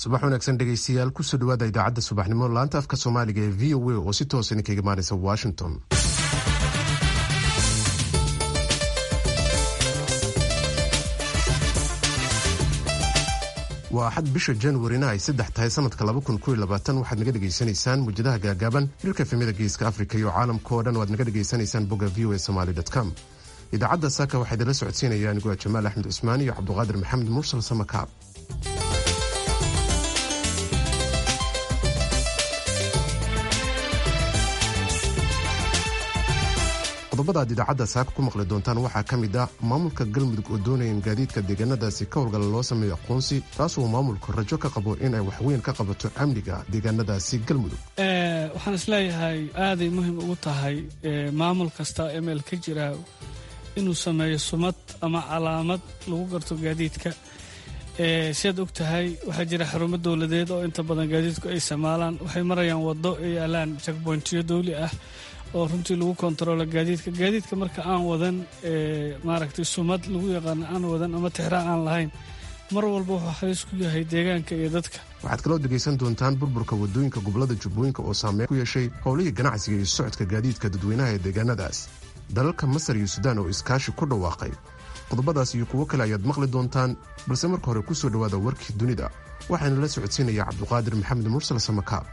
subax wanaagsan dhegaystayaal kusoo dhawaada idaacadda subaxnimo laanta afka soomaaliga ee v o a oo si toosa idinkaga imaanaysa washington waa axad bisha januarina ay saddex tahay sanadka waxaad naga dhegaysanaysaan muujadaha gaagaaban hirka efemyada geeska afrika iyo caalamka oo dhan waad naga dhegaysanaysaan bogga v o a somaly com idaacadda saaka waxaa idinla socodsiinaya anigoo jamaal axmed cusmaan iyo cabduqaadir maxamed mursal samakaab qodobada aad idaacadda saaka ku maqli doontaan waxaa ka mid ah maamulka galmudug oo doonaya in gaadiidka deegaanadaasi ka howlgala loo sameeyo aqoonsi taasoo maamulku rajo ka qabo in ay waxweyn ka qabato amniga deegaanadaasi galmudug waxaan isleeyahay aaday muhiim ugu tahay maamul kasta emel ka jira inuu sameeyo sumad ama calaamad lagu garto gaadiidka siaad og tahay waxaa jira xarumo dowladeed oo inta badan gaadiidku ay isticmaalaan waxay marayaan waddo ay yaalaan jakboyntiyo dawli ah oo runtii lagu kontaroolo gaadiidka gaadiidka marka aan wadan maaragtay sumad lagu yaqaano aan wadan ama tixraa aan lahayn mar walba wuxuu halis ku yahay deegaanka iyo dadka waxaad kaloo dhegaysan doontaan burburka wadooyinka gobolada jubbooyinka oo saameyn ku yeeshay howlihii ganacsiga iyo socodka gaadiidka dadweynaha ee deegaanadaas dalalka masar iyo suudaan oo iskaashi ku dhawaaqay qodobadaas iyo kuwo kale ayaad maqli doontaan balse marka hore ku soo dhowaada warkii dunida waxaana la socodsiinaya cabduqaadir maxamed mursal samakaab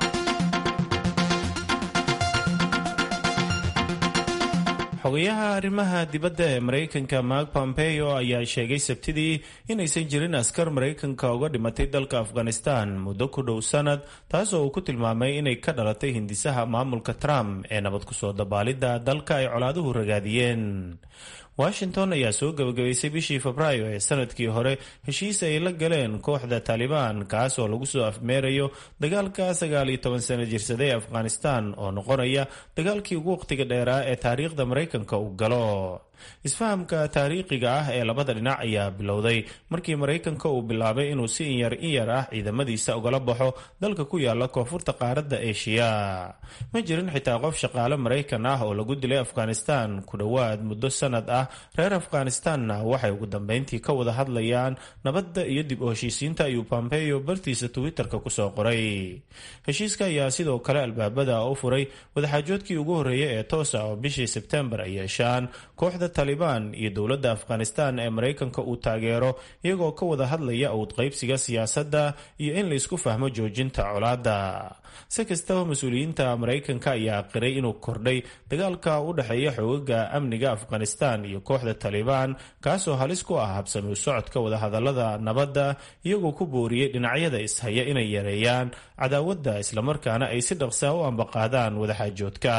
xogayaha arrimaha dibadda ee maraykanka mark pompeo ayaa sheegay sabtidii inaysan jirin askar maraykanka uga dhimatay dalka afghanistan muddo ku dhow sanad taasoo uu ku tilmaamay inay ka dhalatay hindisaha maamulka trump ee nabad kusoo dabaalidda dalka ay colaaduhu ragaadiyeen washington ayaa soo gabagabaysay bishii febraayo ee sanadkii hore heshiis ay la galeen kooxda taalibaan kaas oo lagu soo afmeerayo dagaalka sagaal iyo toban sano jirsada ee afghanistan oo noqonaya dagaalkii ugu waqtiga dheeraa ee taariikhda maraykanka uu galo isfahamka taariikhiga ah ee labada dhinac ayaa bilowday markii maraykanka uu bilaabay inuu si inyar inyar ah ciidamadiisa ugala baxo dalka ku yaala koonfurta qaaradda eshiya ma jirin xitaa qof shaqaale maraykan ah oo lagu dilay afghanistan ku dhowaad muddo sanad ah reer afghanistanna waxay ugu dambeyntii ka wada hadlayaan nabadda iyo dib u heshiisiinta ayuu pompeo bartiisa twitterka kusoo qoray heshiiska ayaa sidoo kale albaabada u furay wadaxaajoodkii ugu horreeyay ee toosa oo bishii sebtembar ay yeeshaan kooxda talibaan iyo dowladda afghanistan ee maraykanka uu taageero iyagoo ka wada hadlaya awd qaybsiga siyaasadda iyo in laysku fahmo joojinta colaadda si kastaba mas-uuliyiinta maraykanka ayaa qiray inuu kordhay dagaalka u dhexeeya xoogaga amniga afghanistan iyo kooxda talibaan kaasoo halis ku ah habsami u socodka wadahadalada nabadda iyagoo ku booriyey dhinacyada ishaya inay yareeyaan cadaawadda islamarkaana ay si dhaqsaa u ambaqaadaan wadaxaajoodka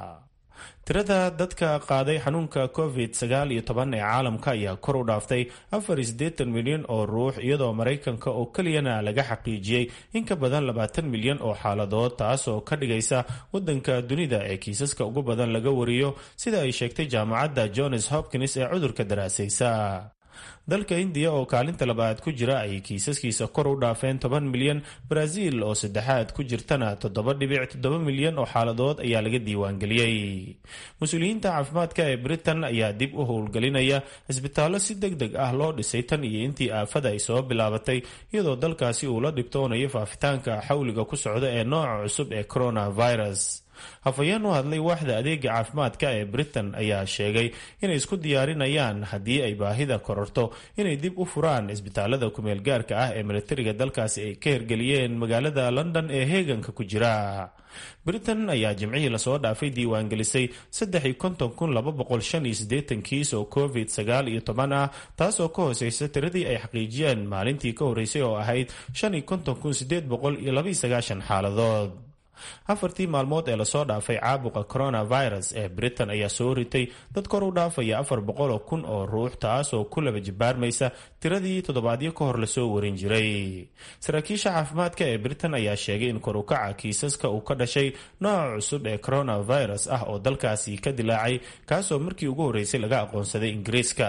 tirada dadka qaaday xanuunka covid sagaal iyo toban ee caalamka ayaa kor u dhaaftay afar iyo siddeetan milyan oo ruux iyadoo maraykanka oo keliyana laga xaqiijiyey in ka badan labaatan milyan oo xaaladood taasoo ka dhigaysa wadanka dunida ee kiisaska ugu badan laga wariyo sida ay sheegtay jaamacadda johns hopkins ee cudurka daraasaysa dalka indiya oo kaalinta labaad ku jira ayay kiisaskiisa kor u dhaafeen toban milyan brazil oo saddexaad ku jirtana toddoba dhibic toddoba milyan oo xaaladood ayaa laga diiwaangeliyey mas-uuliyiinta caafimaadka ee britain ayaa dib u howlgelinaya cisbitaallo si deg deg ah loo dhisay tan iyo intii aafada ay soo bilaabatay iyadoo dalkaasi uu la dhibtoonayo faafitaanka xawliga ku socda ee nooca cusub ee coronavirus hafayeen u hadlay waaxda adeega caafimaadka ee britain ayaa sheegay inay isku diyaarinayaan haddii ay baahida kororto inay dib u furaan isbitaalada kumeel gaarka ah ee militariga dalkaasi ay ka hirgeliyeen magaalada london ee heeganka ku jira britain ayaa jimcihii lasoo dhaafay diiwaangelisay kiis oo covid sagaal iyo toban ah taasoo ka hooseysa tiradii ay xaqiijiyeen maalintii ka horeysay oo ahayd xaaladood afartii maalmood ee lasoo dhaafay caabuqa coronavirus ee britain ayaa soo ritay dad kor u dhaafaya afar boqol oo kun oo ruux taasoo ku laba jibaarmaysa tiradii toddobaadyo ka hor lasoo warin jiray saraakiisha caafimaadka ee britain ayaa sheegay in kor ukaca kiisaska uu ka dhashay nooca cusub ee coronavirus ah oo dalkaasi ka dilaacay kaasoo markii ugu horreysay laga aqoonsaday ingiriiska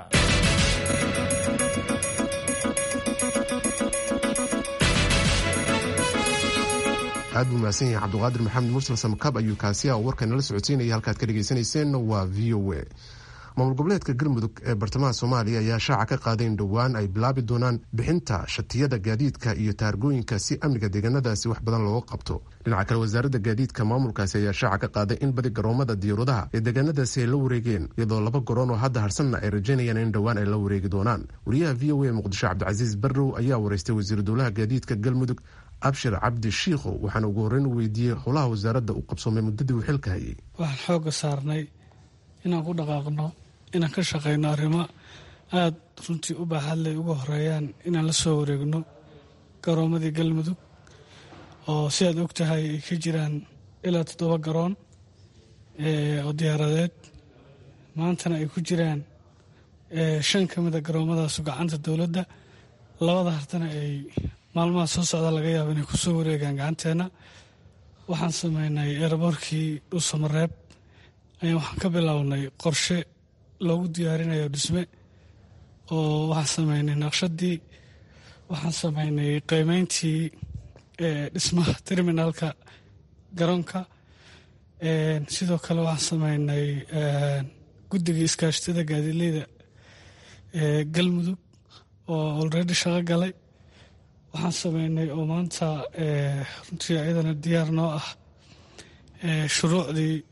aad buu mahadsan yahay cabduqaadir maxamed mursal samakaab ayuu kaasi ah oo warkanala socodsiinaya halkaad ka dhagaysanayseen waa v o a maamul goboleedka galmudug ee bartamaha soomaaliya ayaa shaaca ka qaaday in dhowaan ay bilaabi doonaan bixinta shatiyada gaadiidka iyo taargooyinka si amniga deegaanadaasi wax badan looga qabto dhinaca kale wasaaradda gaadiidka maamulkaasi ayaa shaaca ka qaaday in badi garoomada diyauradaha ee deegaanadaasi ay la wareegeen iyadoo laba garoon oo hadda harsanna ay rajaynayaan in dhowaan ay la wareegi doonaan wariyaha v o a muqdisho cabdicasiis barrow ayaa wareystay wasiiru dowlaha gaadiidka galmudug abshir cabdi shiikho waxaana ugu horreyn u weydiiyey howlaha wasaaradda u qabsoomay muddadii uu xilka hayay waxaan xoogga saarnay inaan ku dhaqaaqno inaan ka shaqayno arrimo aada runtii u baaxadley uga horeeyaan inaan la soo wareegno garoomadii galmudug oo si aad og tahay ay ka jiraan ilaa toddoba garoon oo diyaaradeed maantana ay ku jiraan shan ka mida garoomadaasu gacanta dowladda labada hartana ay maalmaha soo socda laga yaabo inay ku soo wareegaan gacanteenna waxaan sameynay eeraboorkii dhuusamareeb ayaan waxaan ka bilownay qorshe loogu diyaarinayo dhisme oo waxaan sameynay naqshadii waxaan sameynay qiimeyntii dhismaha terminalka garoonka sidoo kale waxaan sameynay guddigii iskaashatada gaadiidleyda galmudug oo olredy shaqo galay waxaan sameynay oo maanta runtii iyadana diyaar noo ah shuruucdii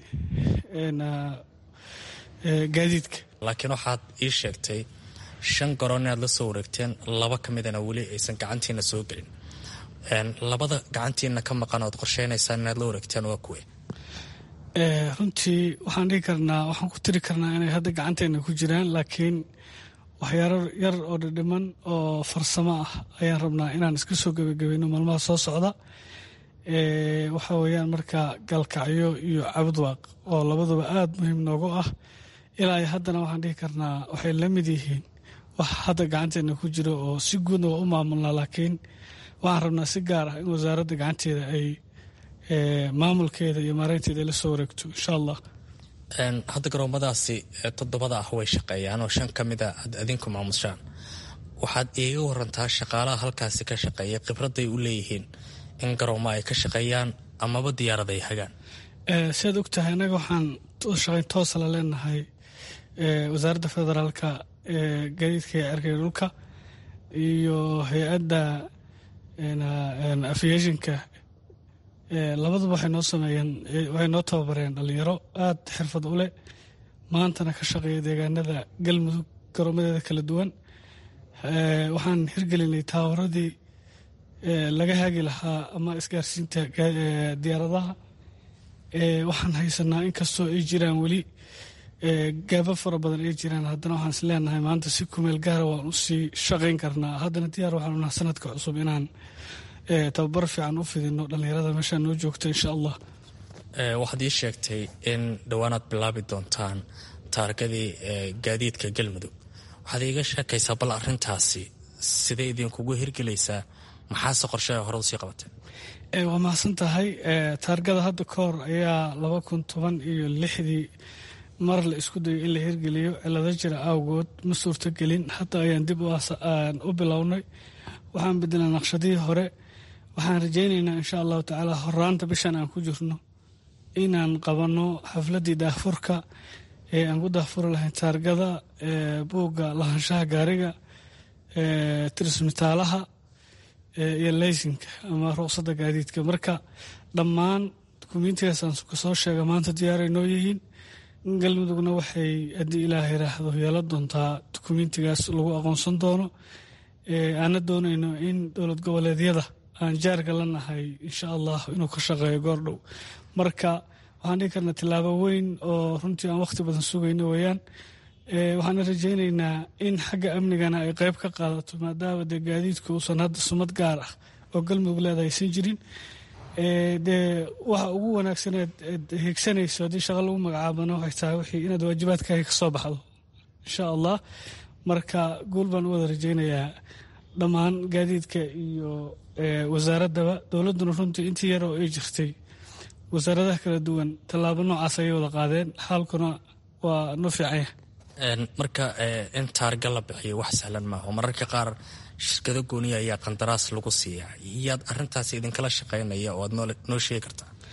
gaadiidka laakiin waxaad ii sheegtay shan garoon inaad la soo wareegteen laba ka midana weli aysan gacantiina soo gelin labada gacantiina ka maqan ood qorsheynaysaan inaad la wareegteen waa kuwe runtii waxaan dhihi karnaa waxaan ku tiri karnaa inay hadda gacanteena ku jiraan laakiin waxyaaro yar oo dhidhiman oo farsamo ah ayaan rabnaa inaan iska soo gebagabayno maalmaha soo socda waxa weeyaan marka galkacyo iyo cabudwaaq oo labaduba aada muhiim noogu ah ilaa ay haddana waxaan dhihi karnaa waxay la mid yihiin wax hadda gacanteena ku jiro oo si guudna waa u maamulnaa laakiin waxaan rabnaa si gaar ah in wasaaradda gacanteeda ay maamulkeeda iyo maareynteeda ay la soo wareegto insha allah hadda garoomadaasi toddobada ah way shaqeeyaan oo shan ka mida aad adinku maamushaan waxaad iiga warantaa shaqaalaha halkaasi ka shaqeeya khibradday u leeyihiin in garoomo ay ka shaqeeyaan amaba diyaarad ay hagaan siaad og tahay innaga waxaan shaqayn toosa la leenahay wasaaradda federaalka gaadiidka iyo cerkaya dhulka iyo hay-adda aviationka labaduba waxay noo sameeyeen waxay noo tababareen dhalinyaro aada xirfad u leh maantana ka shaqeeya deegaanada galmudug garoomadeeda kala duwan waxaan hirgelinay taawaradii laga haagi lahaa ama isgaarsiinta diyaaradaha waxaan haysanaa inkastoo ay jiraan weli gaaba fara badan ay jiraan haddana waxaan is leenahay maanta si kumeel gaara waan usii shaqayn karnaa haddana diyaar waxaan unaha sanadka cusub inaan tababar fiican u fidino dhallinyarada meeshaa noo joogta insha allah waxaad ii sheegtay in dhowaanaad bilaabi doontaan taargadii gaadiidka galmudug waxaad iiga sheekaysaa bal arintaasi sidee idinkugu hirgelaysaa maxaase qorshe hore usii qabateen waa mahadsan tahay taargada hadda ka hor ayaa laba kun toban iyo lixdii mar la isku dayo in la hirgeliyo cilado jira awgood ma suurtogelin hadda ayaan dib u bilownay waxaan bedelnay naqshadihii hore waxaan rajaynaynaa insha allahu tacaala horaanta bishan aan ku jirno inaan qabanno xafladii daahfurka ee aan ku daahfuri lahayn taargada buugga lahaanshaha gaariga tirismitaalaha iyo leysinka ama ruqsadda gaadiidka marka dhammaan dukumiintigaasaan kasoo sheega maanta diyaaray noo yihiin galmudugna waxay haddii ilaah yiraahdo yeelan doontaa dukumiintigaas lagu aqoonsan doono aana doonayno in dowlad goboleedyada aan jaarka la nahay insha allah inuu ka shaqeeyo goordhow marka waxaan dhihi karnaa tillaabo weyn oo runtii aan wakhti badan sugayno weeyaan waxaana rajaynaynaa in xagga amnigana ay qeyb ka qaadato maadaama dee gaadiidku uusan hadda sumad gaar ah oo galmudug leedahay aysan jirin dee waxa ugu wanaagsaneed higsanayso haddii shaqa lagu magacaabana waxay tahay wixii inaad waajibaadkaaga ka soo baxdo insha allah marka guul baan u wada rajaynayaa dhammaan gaadiidka iyo wasaaraddaba dowladduna runtii intii yar oo ay jirtay wasaaradaha kala duwan tallaabo noocaas ayay wada qaadeen xaalkuna waa noo fiicanya marka in taarga la bixiyo wax sahlan maaha oo mararka qaar shirkado gooniya ayaa qandaraas lagu siiyaa yaad arintaas idinkala shaqaynaya oo aad noo sheegi kartaa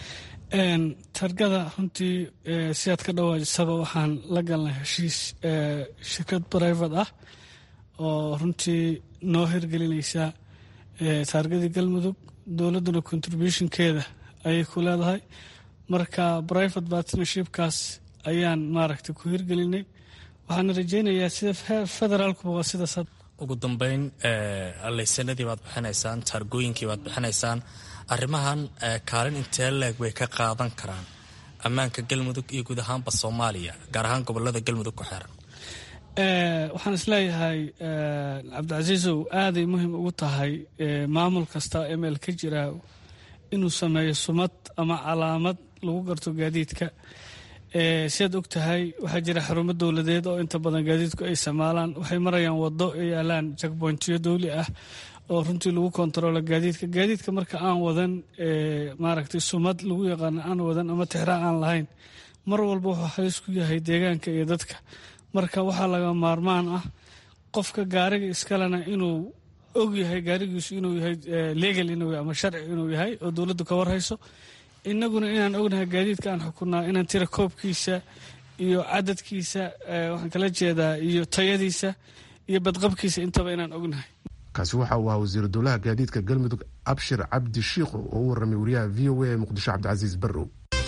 targada runtii sidaad ka dhawaajisaba waxaan la galnay heshiis shirkad brivate ah oo runtii noo hirgelinaysa taargadii galmudug dowladduna contributionkeeda ayay ku leedahay marka private partnershipkaas ayaan maaragtay ku hirgelinay waxaana rajeynayaa sida federaalkuba waa sidaas ugu dambeyn laysanadii baad bixinaysaan taargooyinkii baad bixinaysaan arrimahan kaalin intee leeg way ka qaadan karaan ammaanka galmudug iyo guud ahaanba soomaaliya gaar ahaan gobolada galmudug ku xeeran waxaan isleeyahay cabdicasiisow aaday muhiim ugu tahay maamul kasta emel ka jira inuu sameeyo sumad ama calaamad lagu garto gaadiidka sidaad og tahay waxaa jira xarumo dowladeed oo inta badan gaadiidku ay isticmaalaan waxay marayaan wado ay yaalaan jakbointiyo dowli ah oo runtii lagu kontaroolo gaadiidka gaadiidka marka aan wadan maaragtay sumad lagu yaqaano aan wadan ama tixraa aan lahayn mar walba wuxuu halis ku yahay deegaanka iyo dadka marka waxaa laga maarmaan ah qofka gaariga iskalena inuu og yahay gaarigiisu inuu yahay legal inuu ama sharci inuu yahay oo dowladdu ka warhayso innaguna inaan ognahay gaadiidka aan xukunaa inaan tira koobkiisa iyo cadadkiisa waxaan kala jeedaa iyo tayadiisa iyo badqabkiisa intaba inaan ognahay kaasi waxa uu ahaa wasiiru dowlaha gaadiidka galmudug abshir cabdi shiikhu oo u warramay wariyaha v o a ee muqdisho cabdicasiis barrow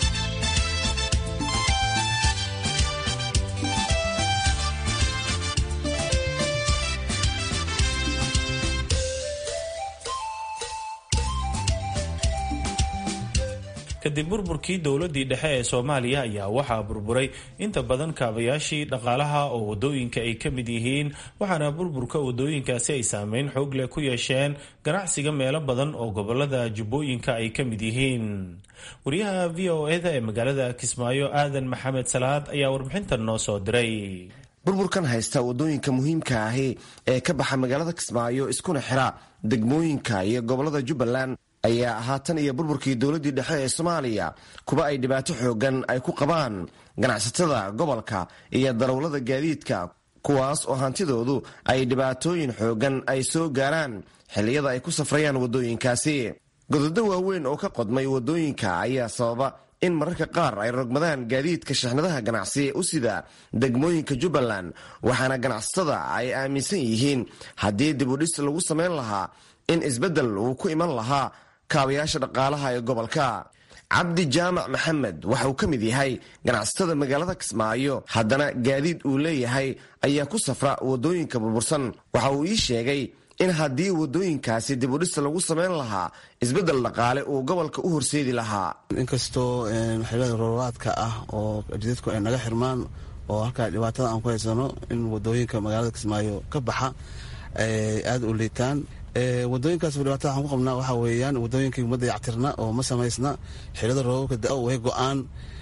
kadib burburkii dowladii dhexe ee soomaaliya ayaa waxaa burburay inta badan kaabayaashii dhaqaalaha oo wadooyinka ay ka mid yihiin waxaana burburka wadooyinkaasi ay saameyn xoog leh ku yeesheen ganacsiga meelo badan oo gobolada jubbooyinka ay ka mid yihiin wariyaha v o eda ee magaalada kismaayo aadan maxamed salaad ayaa warbixintan noo soo diray burburkan haysta wadooyinka muhiimka ahi ee ka baxa magaalada kismaayo iskuna xira degmooyinka iyo gobolada jubbaland ayaa haatan iyo burburkii dowladdii dhexe ee soomaaliya kuba ay dhibaato xoogan ay ku qabaan ganacsatada gobolka iyo darawlada gaadiidka kuwaas oo hantidoodu ay dhibaatooyin xoogan ay soo gaaraan xilliyada ay ku safrayaan waddooyinkaasi gododo waaweyn oo ka qodmay waddooyinka ayaa sababa in mararka qaar ay rogmadaan gaadiidka shixnadaha ganacsi u sida degmooyinka jubbaland waxaana ganacsatada ay aaminsan yihiin haddii dibudhis lagu samayn lahaa in isbeddel uu ku iman lahaa kaabayaasha dhaqaalaha ee gobolka cabdi jaamac maxamed waxa uu ka mid yahay ganacsatada magaalada kismaayo haddana gaadiid uu leeyahay ayaa ku safra waddooyinka burbursan waxa uu ii sheegay in haddii waddooyinkaasi dibudhis lagu samayn lahaa isbeddel dhaqaale uu gobolka u horseedi lahaa inkastoo xilada roobaadka ah oo jidadku ay naga xirmaan oo halkaa dhibaatada aan ku haysano in waddooyinka magaalada kismaayo ka baxa aada u liitaan wadooyinkaas dhibaatada waxaan ku qabnaa waxaa weeyaan wadooyinkii ummadda yactirna oo ma samaysna xilada roobabka da way go-aan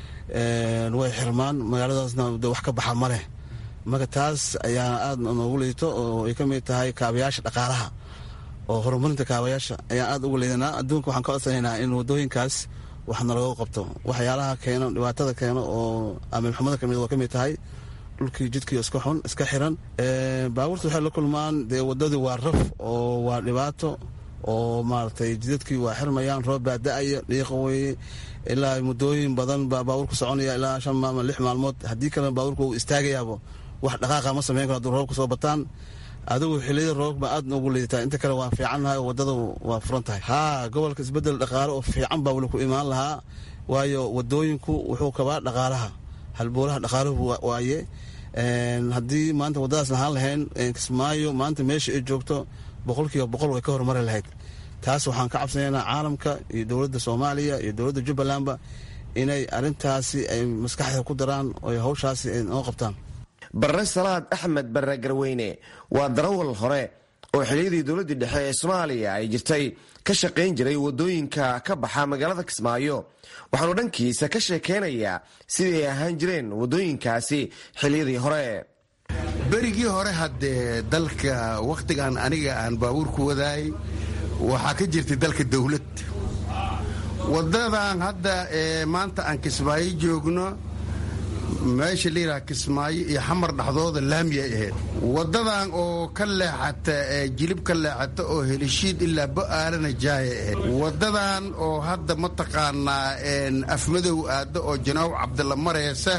way xirmaan magaaladaasna wax ka baxa ma leh marka taas ayaa aada noogu liito oo ay ka mid tahay kaabayaasha dhaqaalaha oo horumarinta kaabayaasha ayaan aada ugu liidanaa adduunka waxaan ka codsanaynaa in wadooyinkaas wax nalaga qabto waxyaalaha keeno dhibaatada keeno oo amiilxumada kamid waa ka mid tahay dhulkii jidkii iska xun iska xiran baabuurta waxay la kulmaan dee wadadii waa raf oo waa dhibaato oo maaragtay jidadkii waa xirmayaan roob baa da-aya dhiiqa weeye ilaa muddooyin badan baa baabuurku soconaya ilaa shan maalmo lix maalmood haddii kalena baabuurka uu istaagayaabo wax dhaqaaqa ma samayn karo hadduu roobka soo bataan adigu xiliyada roobba aad noogu liidataa inta kale waa fiicannahay oo waddada waa furan tahay haa gobolka isbeddel dhaqaale oo fiican baa weli ku imaan lahaa waayo wadooyinku wuxuu kabaa dhaqaalaha halboolaha dhaqaaluhu waaye haddii maanta waddadaas lahaan lahayn kismaayo maanta meesha ay joogto boqolkiiba boqol way ka horumari lahayd taas waxaan ka cabsanaynaa caalamka iyo dowladda soomaaliya iyo dowladda jubbalandba inay arintaasi ay maskaxda ku daraan oo hawshaasi ay noo qabtaan barre salaad axmed barre garweyne waa darawal hore oo xiliyadii dowladdii dhexe ee soomaaliya ay jirtay ka shaqayn jiray waddooyinka ka baxa magaalada kismaayo waxaanu dhankiisa ka sheekeynayaa sidii ay ahaan jireen waddooyinkaasi xiliyadii hore berigii hore haddee dalka wakhtigan aniga aan baabuurku wadaayay waxaa ka jirtay dalka dowlad waddadan hadda ee maanta aan kismaayo joogno meesha la yidhaha kismaayo iyo xamar dhexdooda laamiyay ahayd waddadan oo ka leexata jilib ka leexata oo helishiid ilaa bo'aalana jaayay ahayd waddadan oo hadda mataqaanaa afmadow aadda oo janaaw cabdilla maraysa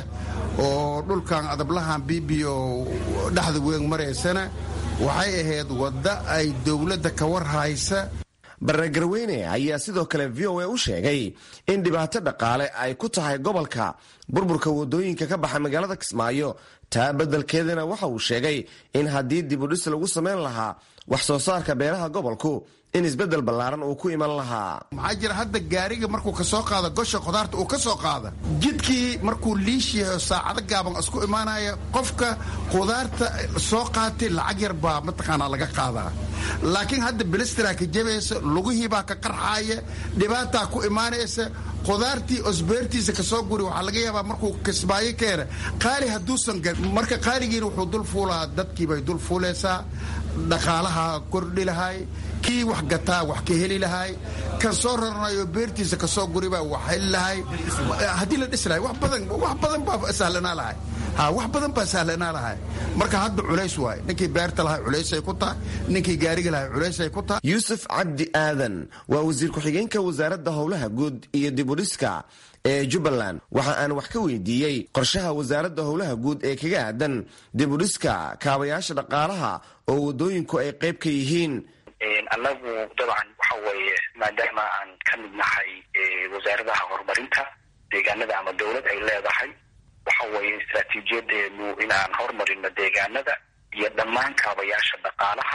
oo dhulkan adablahan bibiyo dhexda weyn maraysana waxay ahayd wadda ay dowladda ka war haysa barre garweyne ayaa sidoo kale v o a u sheegay in dhibaato dhaqaale ay ku tahay gobolka burburka wadooyinka ka baxa magaalada kismaayo taa beddelkeedana waxa uu sheegay in haddii dibudhis lagu samayn lahaa wax soo saarka beeraha gobolku in isbeddel ballaaran uu ku iman lahaa maxaa jira hadda gaariga markuu ka soo qaado gosha khudaarta uu ka soo qaada jidkii markuu liish yahay oo saacado gaaban isku imaanaya qofka khudaarta soo qaatay lacag yar baa mataqaanaa laga qaadaa laakiin hadda bilistiraa ka jabaysa lugihii baa ka qarxaaya dhibaataa ku imaanaysa khudaartii osbeertiisa kasoo guri waxaa laga yaabaa markuu kismaayo keena qaali hadduusan marka qaaligiina wuxuu dul fuulaa dadkiibay dul fuulaysaa dhaqaalaha kordhi lahay kii wax gataa wax ka heli lahay kan soo raranayo beertiisa kasoo guribaa wax heli lahay haddii la dhis lahay wax badan wax badan baa sahlanaa lahay ha wax badan baa sahlanaa lahay marka hadda culays waay ninkii beerta lahay culaysay ku tahay ninkii gaariga lahay culaysay ku tahay yuusuf cabdi aadan waa wasiir ku-xigeenka wasaaradda howlaha guud iyo dibudhiska ee jubbaland waxa aan wax ka weydiiyey qorshaha wasaaradda howlaha guud ee kaga aadan dibudhiska kaabayaasha dhaqaalaha oo waddooyinku ay qayb ka yihiin annagu dabcan waxa weeye maadaama aan ka mid nahay wasaaradaha horumarinta deegaanada ama dowlad ay leedahay waxa weeye istraatiijiyadeenu inaan hormarino deegaanada iyo dhammaan kaabayaasha dhaqaalaha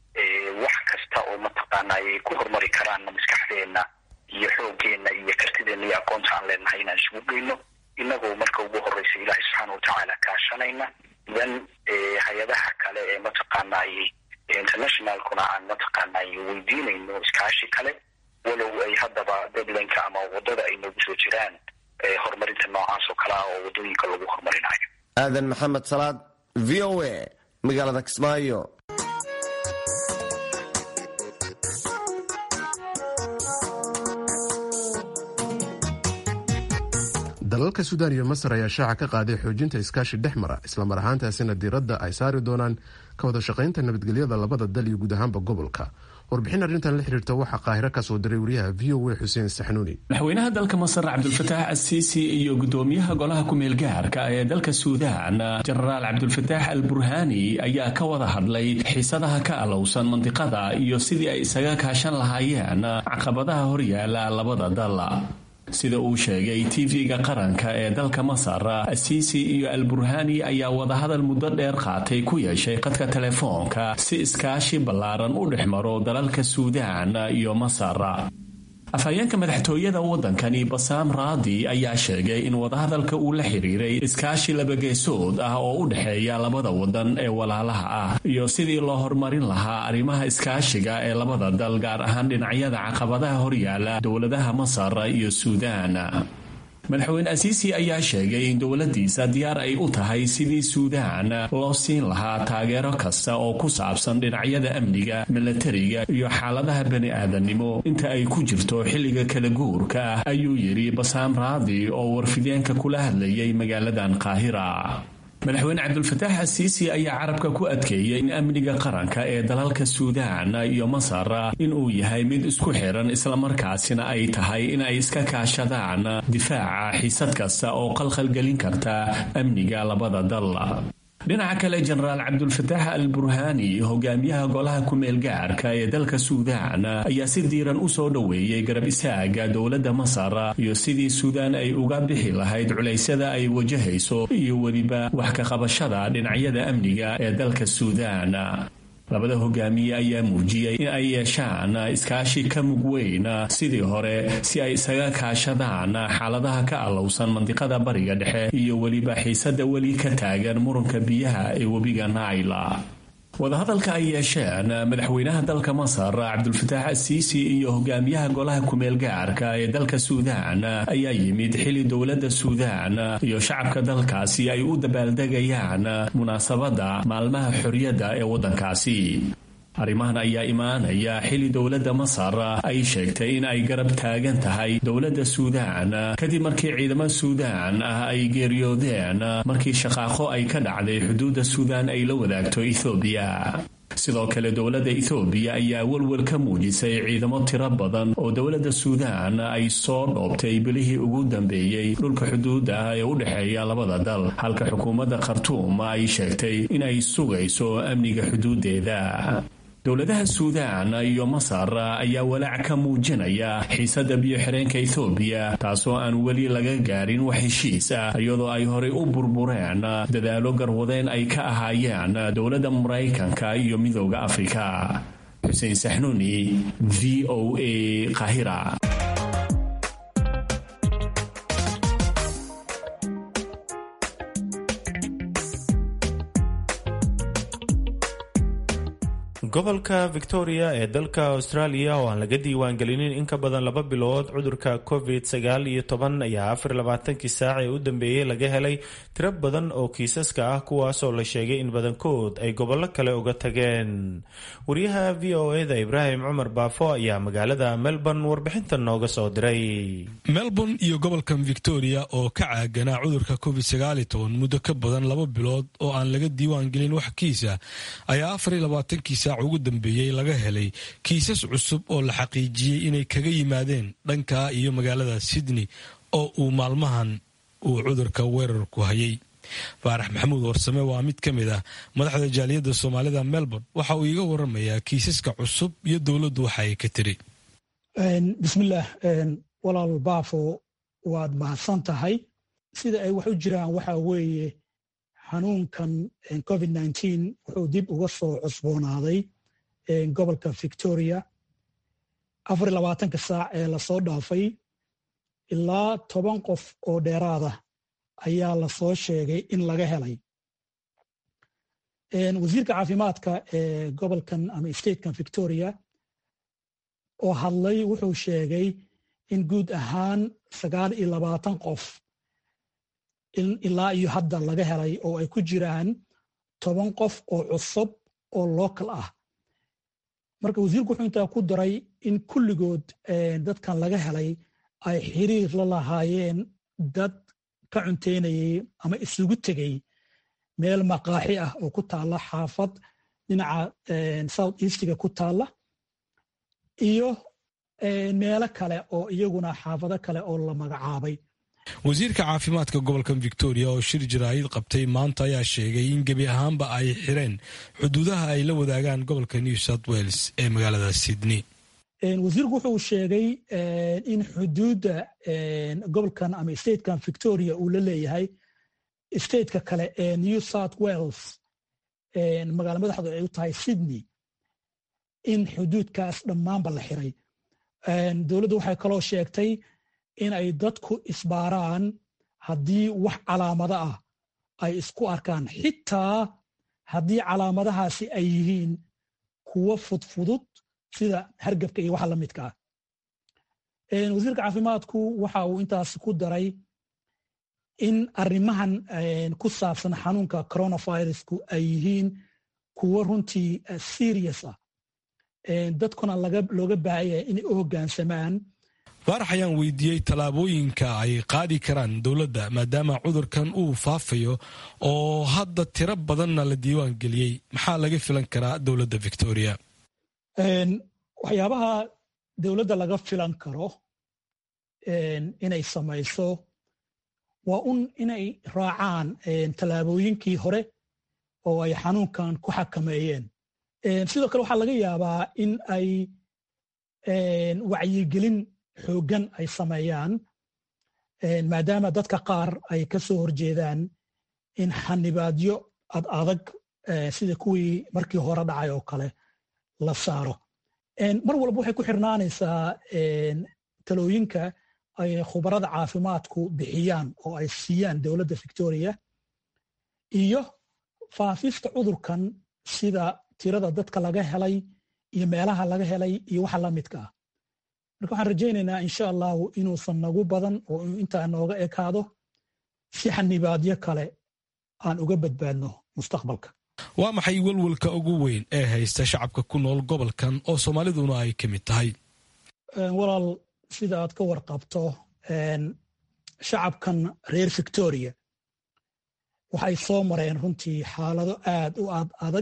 wax kasta oo mataqaana ay ku horumari karaanna maskaxdeenna iyo xooggeena iyo kartideena iyo aqoonta aan leenahay inaan isugu geyno inagoo marka ugu horeysa ilaahay subxaana watacaala kaashanayna dan hay-adaha kale ee mataqaanay internationalkuna aan mataqaanay weydiinayno iskaashi kale walow ay haddaba deadlineka ama wadada ay noogu soo jiraan horumarinta noocaas oo kale ah oo waddooyinka lagu horumarinayo aadan maxamed salaad v o a magaalada kismaayo dalalka suudaan iyo masar ayaa shaaca ka qaaday xoojinta iskaashi dhex mara islamar ahaantaasina diiradda ay saari doonaan ka wada shaqaynta nabadgelyada labada dal iyo guud ahaanba gobolka warbixin arrintan la xiriirta waxaa qaahiro ka soo diray wariyaha v o a xuseen saxnuuni madaxweynaha dalka masar cabdulfataax asiisi iyo gudoomiyaha golaha ku-meel gaarka ee dalka suudaan jenaraal cabdulfataax al burhaani ayaa ka wada hadlay xiisadaha ka alowsan mandiqada iyo sidii ay isaga kaashan lahaayeen caqabadaha horyaala labada dal sida uu sheegay tv-ga qaranka ee dalka masar asiisi iyo al burhaani ayaa wadahadal muddo dheer qaatay ku yeeshay qadka telefoonka si iskaashi ballaaran u dhex maro dalalka suudaan iyo masar afhayeenka madaxtooyada waddankani basaam raadi ayaa sheegay in wadahadalka uu la xiriiray iskaashi labageesood ah oo u dhexeeya labada waddan ee walaalaha ah iyo sidii loo horumarin lahaa arrimaha iskaashiga ee labada dal gaar ahaan dhinacyada caqabadaha horyaala dowladaha masar iyo suudaan madaxweyne asiisi ayaa sheegay in dowladdiisa diyaar ay u tahay sidii suudaan loo siin lahaa taageero kasta oo ku saabsan dhinacyada amniga milatariga iyo xaaladaha bani aadannimo inta ay ku jirto xilliga kala guurka ah ayuu yidhi basaam raadi oo warfideenka kula hadlayay magaaladan qaahira madaxweyne cabdulfataax asiisi ayaa carabka ku adkeeyay in amniga qaranka ee dalalka suudaan iyo masar inuu yahay mid isku xiran islamarkaasina ay tahay in ay iska kaashadaan difaaca xiisad kasta oo qalqalgelin karta amniga labada dal dhinaca kale jenaraal cabdulfataax al burhaani hogaamiyaha golaha ku-meel gaarka ee dalka suudaan ayaa si diiran u soo dhoweeyey garab isaaga dowladda masar iyo sidii suudaan ay uga bixi lahayd culaysyada ay wajahayso iyo weliba wax ka qabashada dhinacyada amniga ee dalka suudaan labada hogaamiye ayaa muujiyey in ay yeeshaan iskaashi ka mug weyn sidii hore si ay isaga kaashadaan xaaladaha ka allowsan mandiqada bariga dhexe iyo weliba xiisada weli ka taagan muranka biyaha ee webiga naila wadahadalka ay yeesheen madaxweynaha dalka masar cabdulfataax asiisi iyo hogaamiyaha golaha ku-meel gaarka ee dalka suudaan ayaa yimid xili dowladda suudaan iyo shacabka dalkaasi ay u dabaaldegayaan munaasabadda maalmaha xorriyadda ee waddankaasi arrimahan ayaa imaanaya xili dowladda masar ay sheegtay in ay garab taagan tahay dowladda suudaan kadib markii ciidamada suudaan ah ay geeriyoodeen markii shaqaaqo ay ka dhacday xuduudda suudaan ay la wadaagto ethoobiya sidoo kale dowladda ethoobiya ayaa welwel ka muujisay ciidamo tiro badan oo dowladda suudaan ay soo dhoobtay bilihii ugu dambeeyey dhulka xuduudda ah ee u dhexeeya labada dal halka xukuumadda khartuum ay sheegtay in ay sugayso amniga xuduuddeeda dowladaha suudaan iyo masar ayaa walaac ka muujinaya xiisadda biyo-xireenka ethoobiya taasoo aan weli laga gaarin wax heshiis ah iyadoo ay horay u burbureen dadaalo garwadeen ay ka ahaayeen dowladda maraykanka iyo midooda afrika xuseen saxnuuni v o a qahira gobolka victoria ee dalka australia oo aan laga diiwaangelinin in ka badan laba bilood cudurka covid sagaal iyo toban ayaa afar labaatankii saac ee u dambeeyey laga helay tiro badan oo kiisaska ah kuwaasoo la sheegay in badankood ay gobollo kale uga tageen wariyaha v o eda ibraahim cumar baafo ayaa magaalada melbourne warbixintan nooga soo diray melbourne iyo gobolkan victoria oo ka caaganaa cudurka covid sagaal iyo toban muddo ka badan laba bilood oo aan laga diiwaangelin wax kiisa ayaa afar iyo labaatankii saac ugu dambeeyey laga helay kiisas cusub oo la xaqiijiyey inay kaga yimaadeen dhanka iyo magaalada sydney oo uu maalmahan uu cudurka weerarku hayay faarax maxamuud warsame waa mid ka mid ah madaxda jaaliyadda soomaalida melbourne waxa uu iiga waramayaa kiisaska cusub iyo dowladdu waxa ay ka tiri bismillaah walaal baafo waad mahadsan tahay sida ay wax u jiraan waxa weeye xanuunkan covid nteen wuxuu dib uga soo cusboonaaday gobolka victoria afar labaatanka saac ee lasoo dhaafay ilaa toban qof oo dheeraada ayaa lasoo sheegay in laga helay wasiirka caafimaadka ee gobolkan ama statekan victoria oo hadlay wuxuu sheegay in guud ahaan sagaal iyo labaatan qof ilaa iyo hadda laga helay oo ay ku jiraan toban qof oo cusub oo local ah marka wasiirku wuxuu intaa ku daray in kulligood dadkan laga helay ay xiriir la lahaayeen dad ka cunteynayay ama isugu tegay meel maqaaxi ah oo ku taalla xaafad dhinaca south eastiga ku taalla iyo meelo kale oo iyaguna xaafado kale oo la magacaabay wasiirka caafimaadka gobolka victoria oo shir jaraa'id qabtay maanta ayaa sheegay in gebi ahaanba ay xireen xuduudaha ay la wadaagaan gobolka new south wales ee magaalada sydney wasiirku wuxuu sheegay in xuduudda gobolkan ama statekan victoria uu la leeyahay stateka kale ee new south wales magaala madaxdu ay u tahay sydney in xuduudkaas dhammaanba la xiray dowladdu waxay kaloo sheegtay in ay dadku isbaaraan haddii wax calaamado ah ay isku arkaan xitaa haddii calaamadahaasi ay yihiin kuwo fudfudud sida hargabka iyo waxa la midka ah wasiirka caafimaadku waxa uu intaas ku daray in arrimahan ku saabsan xanuunka coronavirusku ay yihiin kuwo runtii serious ah dadkuna looga baahaya inay u hoggaansamaan faarax ayaan weydiiyey tallaabooyinka ay qaadi karaan dowladda maadaama cudurkan uu faafayo oo hadda tiro badanna la diiwaan geliyey maxaa laga filan karaa dowladda victoria waxyaabaha dowladda laga filan karo inay samayso waa un inay raacaan tallaabooyinkii hore oo ay xanuunkan ku xakameeyeen sidoo kale waxaa laga yaabaa in ay wacyigelin xooggan ay sameeyaan maadaama dadka qaar ay ka soo horjeedaan in xanibaadyo ad adag sida kuwii markii hore dhacay oo kale la saaro mar walba waxay ku xirnaanaysaa talooyinka ay khubarada caafimaadku bixiyaan oo ay siiyaan dowladda victoria iyo faafista cudurkan sida tirada dadka laga helay iyo meelaha laga helay iyo waxa la midka ah marka waxaan rajaynaynaa insha allahu inuusan nagu badan oo intaa nooga ekaado si xanibaadyo kale aan uga badbaadno mustaqbalka waa maxay welwelka ugu weyn ee haysta shacabka ku nool gobolkan oo soomaaliduna ay ka mid tahay walaal sida aad ka warqabto shacabkan reer victoria waxay soo mareen runtii xaalado aad u ad adag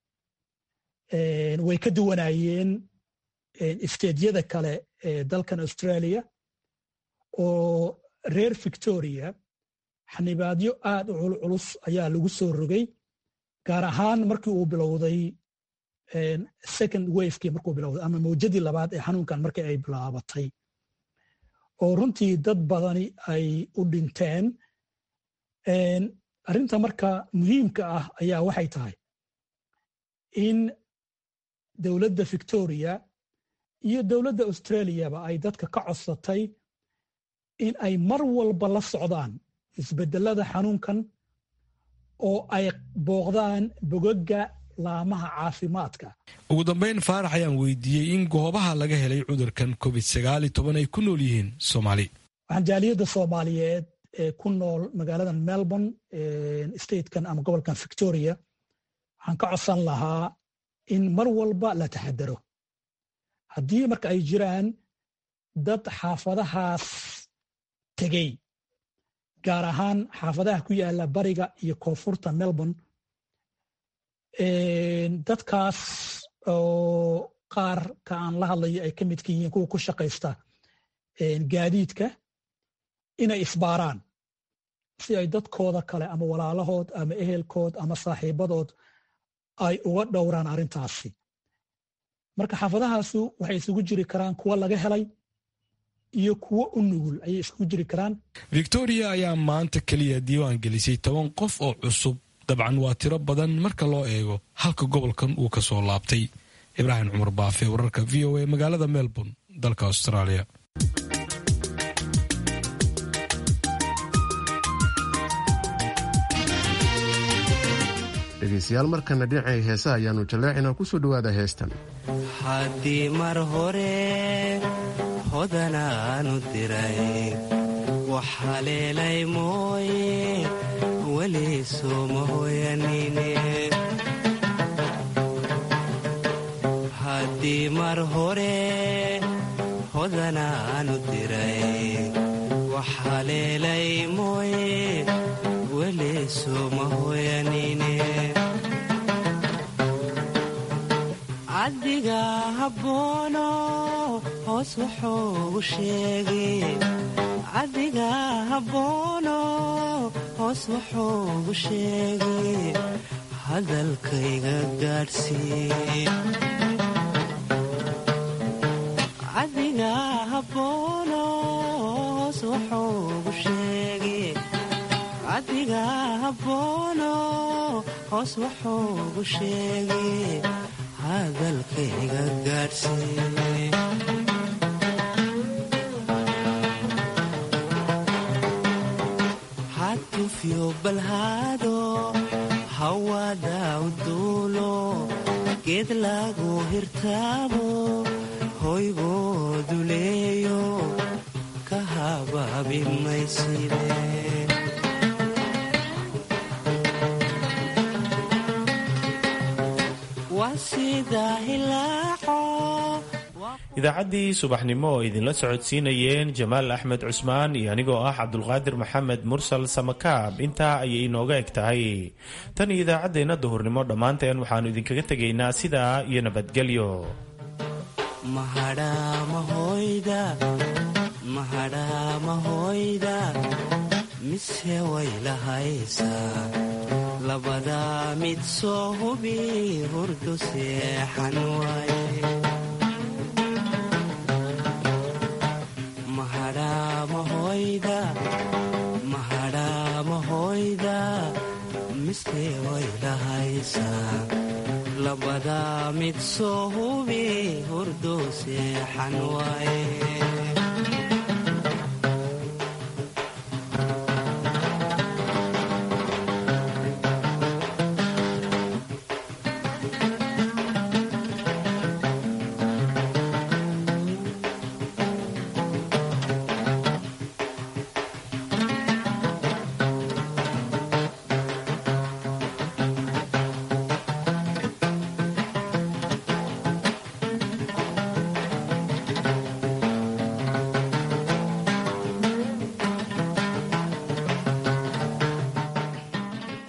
way ka duwanayeen isteedyada kale ee dalkan australia oo reer victoria xanibaadyo aad u culculus ayaa lagu soo rogay gaar ahaan markii uu bilowday second wafekii markuu bilowday ama mawjadii labaad ee xanuunkan markii ay bilaabatay oo runtii dad badani ay u dhinteen arrinta marka muhiimka ah ayaa waxay tahay in dowladda victoria iyo dowladda australiaba ay dadka ka codsatay in ay mar walba la socdaan isbedelada xanuunkan oo ay booqdaan bogoga laamaha caafimaadka ugu dambayn faarax ayaan weydiiyey in goobaha laga helay cudurkan covid sagaali toban ay ku nool yihiin soomaali waxaan jaaliyadda soomaaliyeed ee ku nool magaaladan melbourne statekan ama gobolkan victoria waxaan ka codsan lahaa in mar walba la taxadaro haddii marka ay jiraan dad xaafadahaas tegey gaar ahaan xaafadaha ku yaala bariga iyo koonfurta melbourne dadkaas oo qaar ka aan la hadlayo ay ka midka yihiin kuwa ku shaqaysta gaadiidka inay isbaaraan si ay dadkooda kale ama walaalahood ama ehelkood ama saaxiibadood ay uga dhowraan arrintaasi marka xaafadahaasu waxay isugu jiri karaan kuwa laga helay iyo kuwo u nugul ayay isugu jiri karaan victoria ayaa maanta keliya diiwaan gelisay toban qof oo cusub dabcan waa tiro badan marka loo eego halka gobolkan uu ka soo laabtay ibraahim cumar baafe wararka v o a magaalada melbourne dalka australia dhegaystayaal markana dhinacay heesa ayaanu jaleecina ku soo dhowaada heestan haddii mar hore hodanaanu diray wax haleelay mooye weli sooma hoyanine haddii mar hore hodanaanu diray wax haleelay mooye weli sooma hoyanine cabdiga habboono hoos wuxuugu sheegay cabdiga habboono hoos wuxuugu sheegay hadalkayga gaadhsii cabdiga habboono hoos wuxuugu sheegay cabdiga habboono hoos wuxuugu sheegay hadalkayga gaadhsii hatufyo balhaado hawada uduulo geed lagu hirtaabo hoygoodu leeyo ka habaabi mayside idaacaddii subaxnimo oo idinla socodsiinayeen jamaal axmed cusmaan iyo anigoo ah cabdulqaadir maxamed mursal samakaab intaa ayay inooga eg tahay tan iyo idaacaddeenna duhurnimo dhammaanteen waxaannu idinkaga tegaynaa sidaa iyo nabadgelyo mahadhaamahoyda mise way lahaysaa labadaa mid soo hubi hurdu seexan waaye mahadhaamahoyda mise way lahaysaa labadaa mid soo hubi hurdu seexan waaye